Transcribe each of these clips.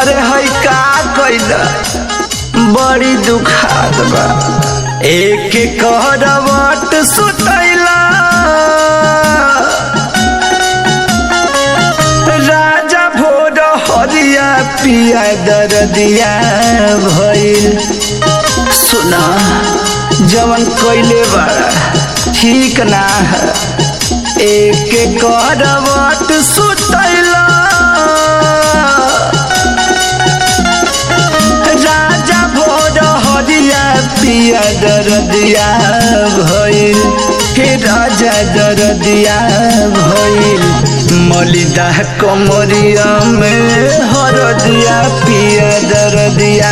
अरे है का कैला बड़ी दुखात बा एक करवट सुतैला राजा भोर हरिया पिया दरदिया भइल सुना जवन कैले बड़ा ठीक ना है एक करवट सुतैला राजा भोर हरिया पिया दरदिया भइल हे राजा दरदिया भइल मलिदा कमरिया में हरदिया पिया दरदिया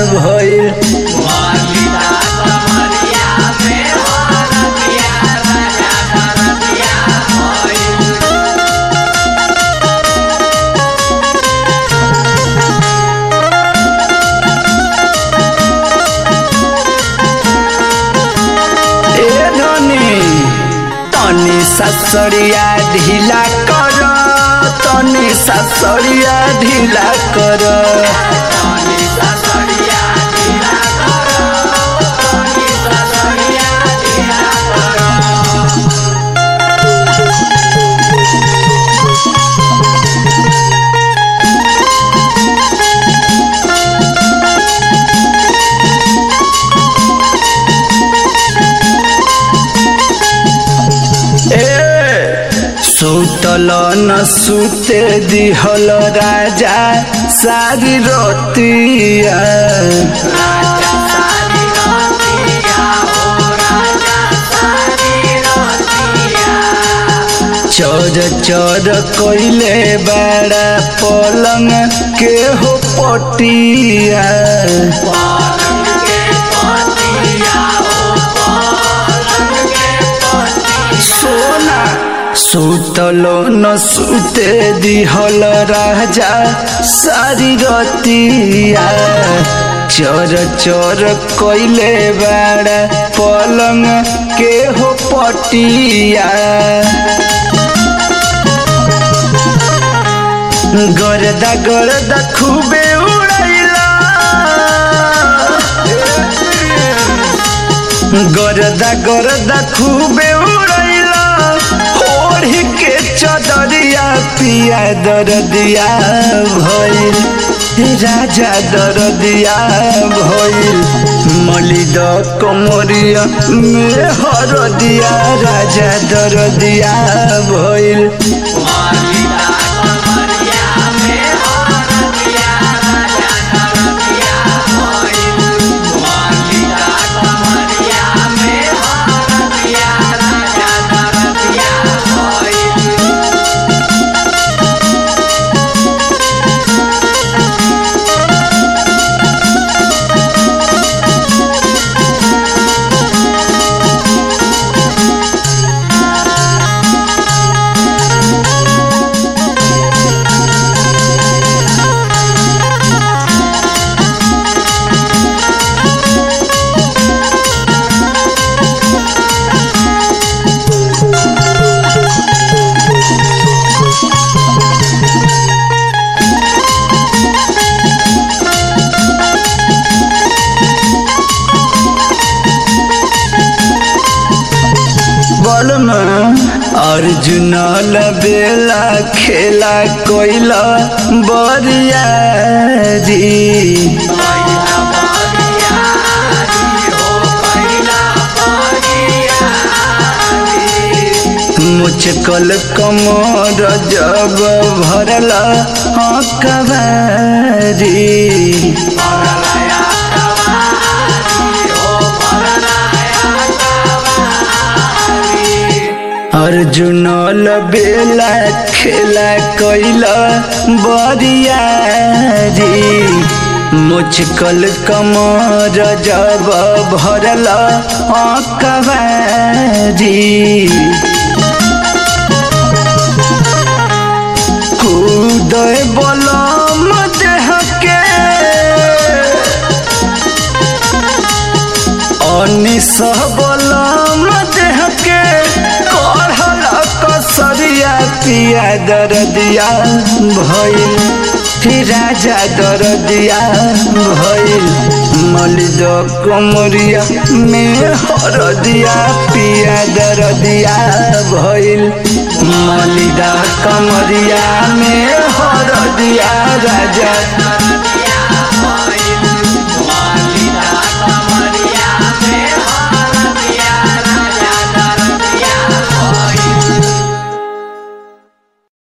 भइल ए धनी तनी ससरिया ढीला कर तनी ससरिया ढीला कर ए सुतल न सुते दिहल राजा सारी रतिया चर चर कैले बड़ा पलंग के हो पटिया सोना सुतलो न सुते दिहल राजा सारी रतिया चर चर कैले बड़ा पलंग के हो पटिया गरदा गरदा खूबे उड़ैला गरदा गरदा खूबे उड़ैला ओढ़ी के चदरिया पिया दरदिया भइल राजा दरदिया भइल मलिद कमरिया में हरदिया राजा दरदिया भइल बलम अर्जुन बेला खेला कोइला बरियारी मुचकल कमर जब भरल हकबारी अर्जुन बेला खेला कैला बरियारी मुचकल कमर जब भरल अकबारी कूदय बलम देह के अनिस बलम देह के कढ़ल कसरिया पिया दरदिया भइल राजा दरदिया भइल मलिद कमरिया में हरदिया पिया दरदिया भइल मलिदा कमरिया में हरदिया राजा